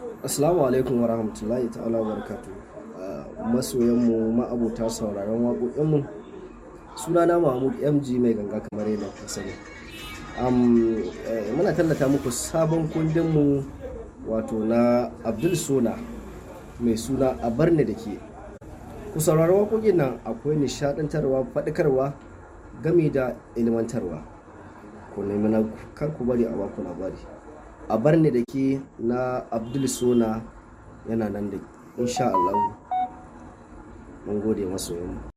Assalamu alaikum wa rahmatullahi ta'ala wa barakatu. Masoyanmu ma'abuta sauraron waƙoƙinmu sunana Mahmud MG mai ganga kamar yadda ka sani. Muna tallata muku sabon kundinmu wato na Abdul Sona mai suna a barni da ke. Ku saurari waƙoƙin nan akwai nishaɗantarwa, faɗakarwa, gami da ilmantarwa. Ku nemi na kar ku bari a baku labari. a bar ni da ke na abdul sona yana nan da insha Allah mun gode masoyanmu